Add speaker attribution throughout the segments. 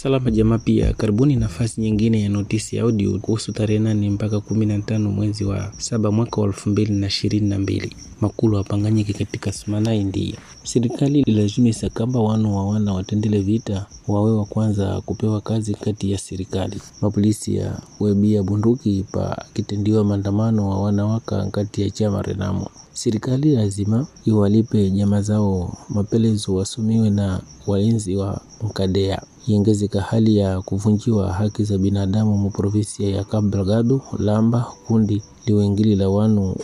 Speaker 1: Salama jamaa, pia karibuni nafasi nyingine ya notisi ya audio kuhusu tarehe nane mpaka kumi na tano mwezi wa saba mwaka wa elfu mbili na ishirini na mbili makulu apanganyike katika sumana India. Serikali ilazimisa kamba wanu wa wana watendele vita wawe wa kwanza kupewa kazi kati ya serikali. Mapolisi ya webia bunduki pa kitendiwa maandamano wa wanawaka kati ya chama Renamo. Serikali lazima iwalipe nyama zao mapelezo wasumiwe na walinzi wa Mkadea. Iongezeka hali ya kuvunjiwa haki za binadamu mu provinsia ya Cabo Delgado, Lamba kundi liwengili la wanu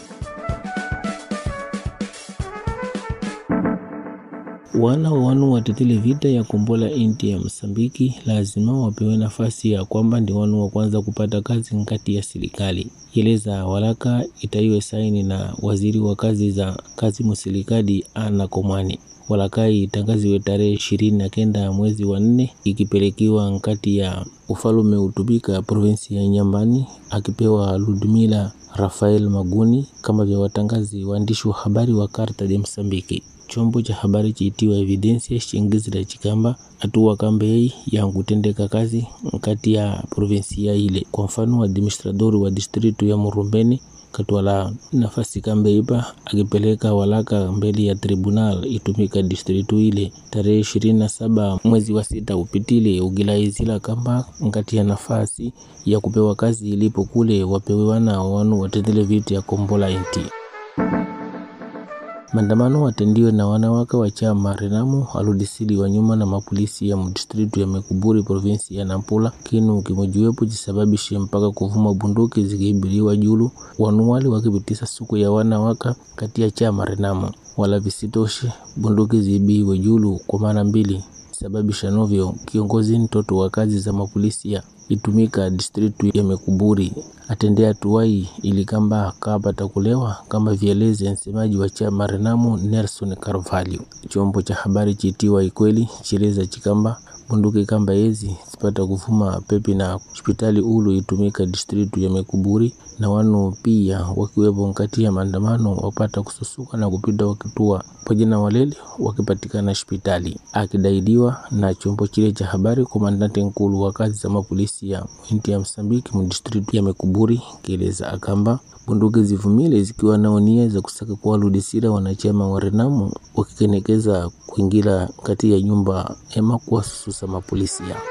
Speaker 1: wana wa wanu watetele vita ya kombola inti ya Msambiki lazima wapewe nafasi ya kwamba ndi wanu wa kwanza kupata kazi nkati ya serikali. Yeleza walaka itaiwe saini na waziri wa kazi za kazi musilikadi Ana Komani. Walakai itangaziwe tarehe ishirini na kenda ya mwezi wa nne ikipelekiwa nkati ya ufalume utubika provinsi ya Nyambani akipewa Ludmila Rafael Maguni kama vya watangazi waandishi wa habari wa Karta de Msambiki. Chombo cha habari chiitiwa Evidensia chingizira chikamba hatua kambei ya kutendeka kazi nkati ya provinsia ile. Kwa mfano, administradori wa distritu ya Murumbeni katwala nafasi kambe ipa akipeleka walaka mbele ya tribunal itumika distritu ile tarehe ishirini na saba mwezi wa sita upitile ugilaizila kamba nkati ya nafasi ya kupewa kazi ilipo kule wapewe wana wanu watendele viti ya kombola inti Maandamano watendiwe na wanawake wa chama Renamo aludisili wa nyuma na mapolisi ya mdistritu ya Mekuburi provinsi ya Nampula kinu kimojiwepo chisababishe mpaka kuvuma bunduki zikiibiliwa julu wanuwali wakipitisa suku ya wanawaka kati ya chama Renamo wala visitoshe bunduki ziibiwe julu kwa mara mbili sababisha novyo kiongozi mtoto wa kazi za mapolisi ya itumika distritu ya Mekuburi atendea tuwai ili kamba kapata kulewa kama vieleze msemaji wa chama Renamo Nelson Carvalho. Chombo cha habari chitiwa Ikweli chileza chikamba bunduki kamba ezi zipata kuvuma pepi na hospitali ulu itumika distritu ya Mekuburi na wanu pia wakiwepo nkati ya maandamano wapata kususuka na kupita wakitua pamoja na walele wakipatikana hospitali, akidaidiwa na chombo chile cha habari. Komandante nkulu wa kazi za mapolisi ya inti ya Msambiki mu distritu ya Mekuburi kieleza akamba bunduki zivumile zikiwa nao nia za kusaka kuwaludisira wanachama wa Renamo wakikenekeza kuingira kati ya nyumba ema kuwasususa mapolisi ya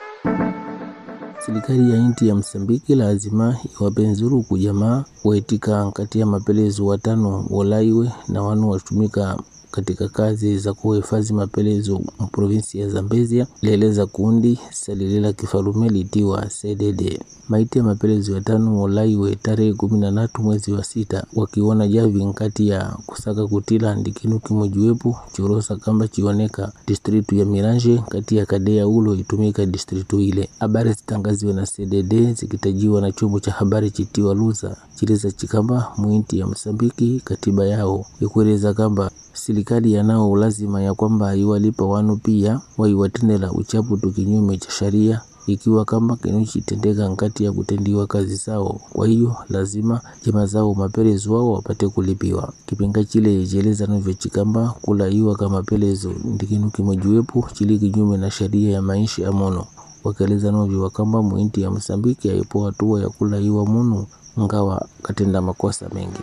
Speaker 1: Serikali ya inti ya Msambiki lazima iwape nzuru kujamaa waitika kati ya mapelezo watano walaiwe na wanu watumika katika kazi za kuhifadhi mapelezo mprovinsi ya Zambezia lieleza kundi salilela kifalume litiwa CDD. Maiti ya mapelezo ya tano walaiwe tarehe kumi na tatu mwezi wa sita wakiona javi nkati ya kusaka kutila ndikinu kimojiwepo chorosa kamba chioneka distritu ya Miranje kati ya kadea ulo itumika distritu ile. Habari zitangaziwe na CDD zikitajiwa na chombo cha habari chitiwa Luza chileza chikamba mwinti ya Msambiki katiba yao ikueleza kamba serikali yanao lazima ya kwamba iwalipa wanu pia waiwatendela uchapu tu kinyume cha sharia ikiwa kama kinuchitendeka nkati ya kutendiwa kazi zao. Kwa hiyo lazima jamaa zao mapelezo wao wapate kulipiwa. Kipinga chile cheleza novyo chikamba kulaiwa kama pelezo ndikinu kimojiwepo chili kinyume na sharia ya maisha ya mono wakieleza novyo wakamba mwinti ya Msambiki aipo hatua ya kulaiwa munu ngawa katenda makosa mengi.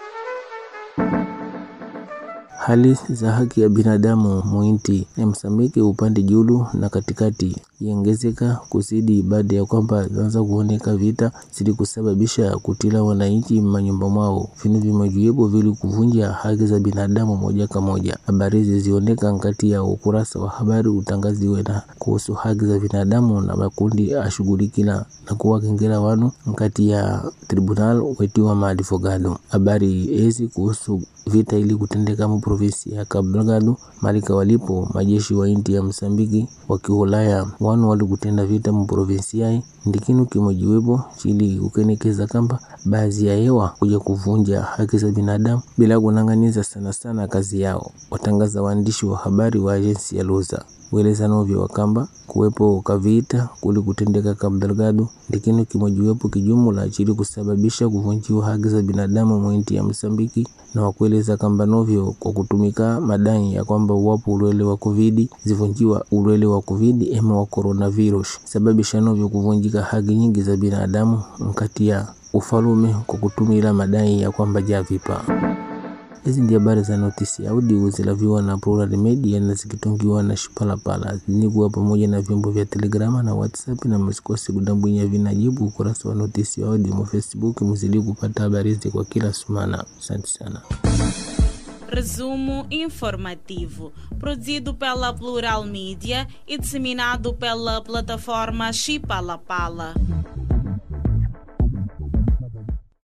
Speaker 1: Hali za haki ya binadamu muinti ya Msambiki upande julu na katikati iongezeka kuzidi baada ya kwamba zanza kuoneka vita zili kusababisha kutila wananchi manyumba mwao vinu vimojiwepo vili kuvunja haki za binadamu moja kwa moja. Habari hizi zioneka nkati ya ukurasa wa habari utangaziwe na kuhusu haki za binadamu na makundi ashughulikila na kuwakengela wanu nkati ya tribunal wetiwa maadvogado. Habari hizi kuhusu vita ili kutendeka mu provinsi ya Cabo Delgado malika walipo majeshi wa inti ya Msambiki wakiulaya wanu wali kutenda vita mu provinsi yai ndikinu kimojiwepo chili kukenekeza kamba baadhi ya hewa kuja kuvunja haki za binadamu bila kunang'aniza sana sana kazi yao, watangaza waandishi wa habari wa ajensi ya Luza. weleza novyo wakamba kuwepo kavita kuli kutendeka Cabo Delgado ndikino kimojiwepo kijumula chili kusababisha kuvunjiwa haki za binadamu mwinti ya Msambiki na wakueleza kamba novyo kwa kutumika madai ya kwamba uwapo ulwele wa covid zivunjiwa ulwele wa covid ema wa coronavirus sababisha novyo kuvunjika haki nyingi za binadamu mkati ya ufalume kwa kutumila madai ya kwamba javipa hizi ndio habari za notisi audio zilaviwa na Plural Media na zikitungiwa na Shipalapala zinikuwa pamoja na vyombo vya Telegrama na WhatsApp, na msikose kudambwinya vinajibu ukurasa wa notisi audio mu Facebook, mzidi kupata habari hizi kwa kila sumana. Asante sana.
Speaker 2: Resumo informativo, produzido pela Plural Mídia e disseminado pela plataforma Chipalapala.